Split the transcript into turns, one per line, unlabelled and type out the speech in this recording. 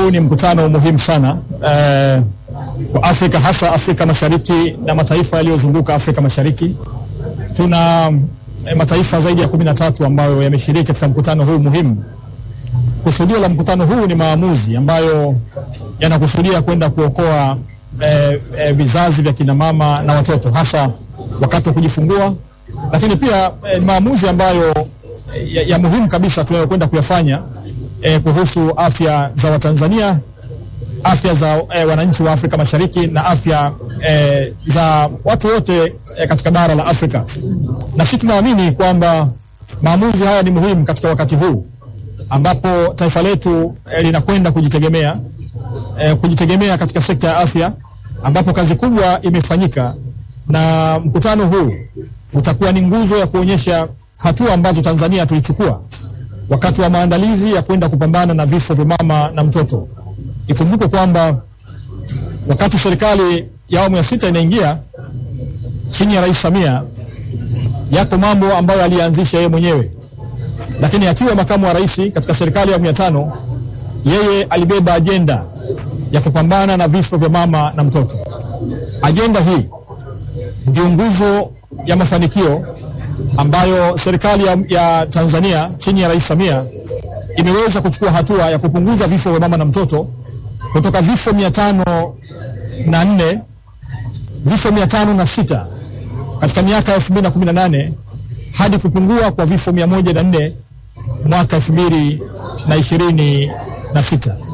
huu ni mkutano muhimu sana eh, kwa Afrika hasa Afrika Mashariki na mataifa yaliyozunguka Afrika Mashariki. Tuna eh, mataifa zaidi ya kumi na tatu ambayo yameshiriki katika mkutano huu muhimu. Kusudio la mkutano huu ni maamuzi ambayo yanakusudia kwenda kuokoa eh, eh, vizazi vya kina mama na watoto hasa wakati wa kujifungua, lakini pia eh, maamuzi ambayo eh, ya, ya muhimu kabisa tunayokwenda kuyafanya eh, kuhusu afya za Watanzania, afya za eh, wananchi wa Afrika Mashariki na afya eh, za watu wote eh, katika bara la Afrika. Na sisi tunaamini kwamba maamuzi haya ni muhimu katika wakati huu ambapo taifa letu eh, linakwenda kujitegemea eh, kujitegemea katika sekta ya afya ambapo kazi kubwa imefanyika, na mkutano huu utakuwa ni nguzo ya kuonyesha hatua ambazo Tanzania tulichukua wakati wa maandalizi ya kwenda kupambana na vifo vya mama na mtoto. Ikumbukwe kwamba wakati serikali ya awamu ya sita inaingia chini ya Rais Samia, yako mambo ambayo alianzisha yeye mwenyewe, lakini akiwa makamu wa rais katika serikali ya awamu ya tano, yeye alibeba ajenda ya kupambana na vifo vya mama na mtoto. Ajenda hii ndio nguzo ya mafanikio ambayo serikali ya, ya Tanzania chini ya Rais Samia imeweza kuchukua hatua ya kupunguza vifo vya mama na mtoto kutoka vifo mia tano na nne vifo mia tano na sita katika miaka elfu mbili na kumi na nane hadi kupungua kwa vifo mia moja na nne mwaka elfu mbili na ishirini na sita.